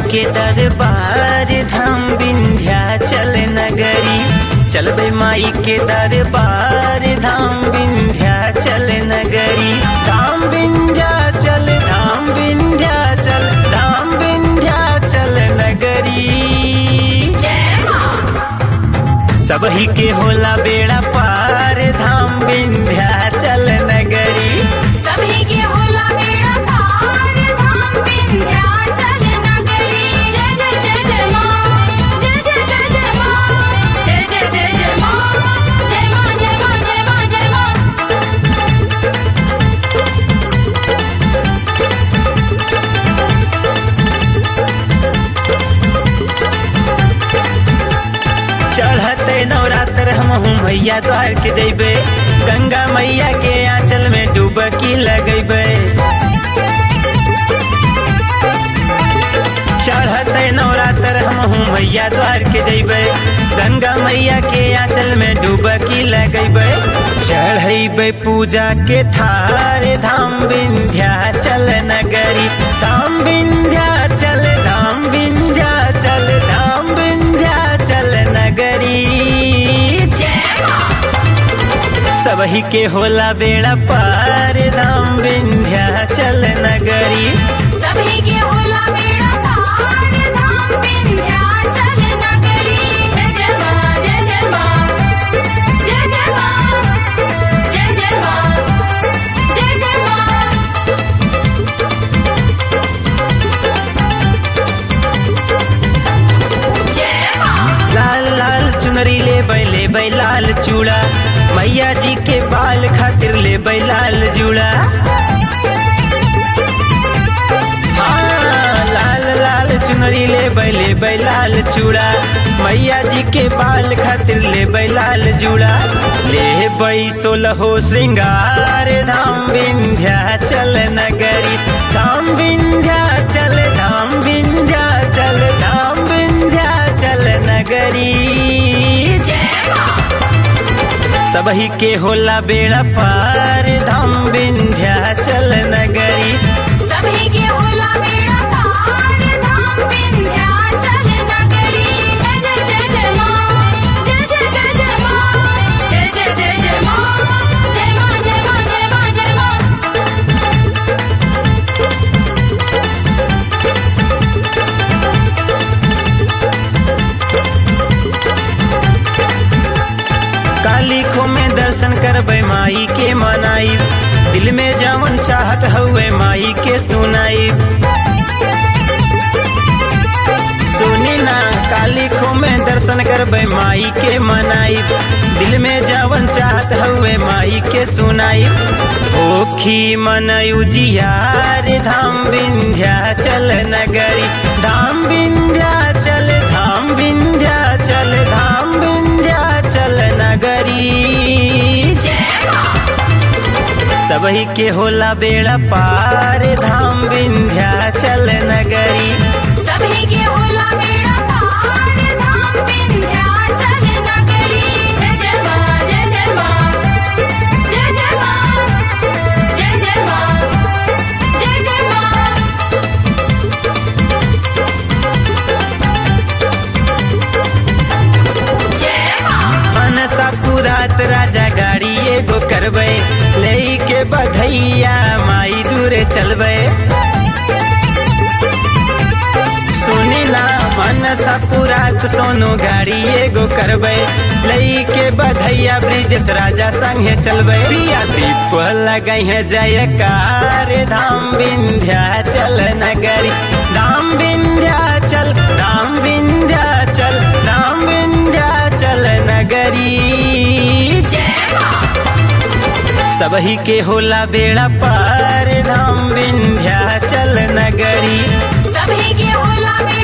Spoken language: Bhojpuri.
के दरबार धाम विंध्याचल नगरी चलबे माई के दरबार धाम विंध्याचल नगरी धाम विंध्याचल धाम विंध्याचल धाम विंध्याचल नगरी सबही के होला बेड़ा पार धाम विंध्याचल नगरी सभी के होला बेड़ा पार धाम विंध्याचल नगरी जय जय जय जय माँ जय जय जय जय माँ जय जय जय जय माँ जय माँ जय माँ जय माँ जय माँ चढ़ते नवरात्र हम मैया द्वार के जैबे गंगा मैया के आंचल में डुबकी लगेबे चढ़ते नवरात्र हम मैया द्वार के जैबे गंगा मैया के आंचल में डुबकी लगेबे चढ़ेबे पूजा के थार धाम विंध्याचल नगरी धाम विंध्याचल धाम विंध्याचल धाम विंध्याचल नगरी जय माँ सबही के होला बेड़ा पार धाम विंध्याचल नगरी सभी के होला बेड़ा पार धाम विंध्याचल नगरी जय जय माँ जय जय माँ जय जय माँ जय जय माँ जय जय माँ जय माँ लाल लाल चुनरी ले बैले बै लाल चूड़ा मैया जी के बाल खातिर ले बै लाल जूड़ा हाँ, लाल लाल चुनरी ले बैले बै लाल चूड़ा मैया जी के बाल खातिर ले बै लाल जूड़ा ले बै सोलहो श्रृंगार धाम विंध्याचल नगरी धाम विंध्याचल धाम विंध्याचल धाम विंध्याचल नगरी जय माँ सबही के होला बेड़ा पार धाम विंध्याचल नगरी सभी के होला बेड़ा पार धाम विंध्याचल नगरी जय जय जय जय माँ जय जय जय जय माँ जय जय जय जय माँ जय माँ जय माँ जय माँ जय माँ काली खो में दर्शन करबे माई के मनाई दिल में जवन चाहत हुए माई के सुनाई सुनी ना काली खो में दर्शन करबे माई के मनाई दिल में जवन चाहत हुए माई के सुनाई ओखी मन उजियार धाम विंध्याचल नगरी धाम विंध्याचल धाम विंध्याचल धाम विंध्याचल नगरी जय माँ सबही के होला बेड़ा पार धाम विंध्याचल नगरी सभी के होला बेड़ा पार धाम विंध्याचल नगरी जय जय माँ जय जय माँ जय जय माँ जय जय माँ जय जय माँ जय माँ मनसा पुरात राजा गाड़ी एगो करबे ले के बधैया माई दूरे चलबे सुनी ना मनसा पुरात सोनो गाड़ी एगो करबे लई के बधैया ब्रिजेश राजा संगे चलबे पिया दीप लगई है जयकार धाम विंध्याचल नगरी धाम विंध्याचल धाम विंध्याचल धाम विंध्याचल नगरी जय माँ सबही के होला बेड़ा पार धाम विंध्याचल नगरी सभी के होला बेड़ा